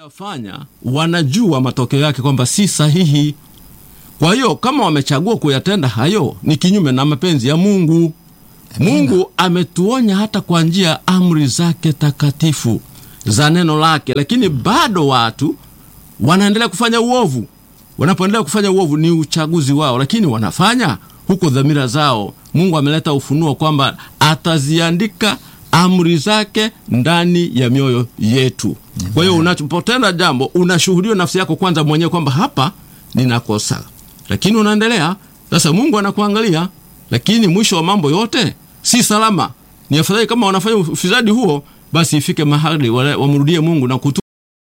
fanya wanajua matokeo yake kwamba si sahihi. Kwa hiyo kama wamechagua kuyatenda hayo, ni kinyume na mapenzi ya Mungu. Mungu ametuonya hata kwa njia ya amri zake takatifu za neno lake, lakini bado watu wanaendelea kufanya uovu. Wanapoendelea kufanya uovu, ni uchaguzi wao, lakini wanafanya huko dhamira zao. Mungu ameleta ufunuo kwamba ataziandika amri zake ndani ya mioyo yetu. Kwa hiyo unapotenda jambo, unashuhudia nafsi yako kwanza mwenyewe kwamba hapa ninakosa, lakini unaendelea sasa. Mungu anakuangalia, lakini mwisho wa mambo yote si salama. Ni afadhali kama wanafanya ufisadi huo, basi ifike mahali wamrudie Mungu na kutu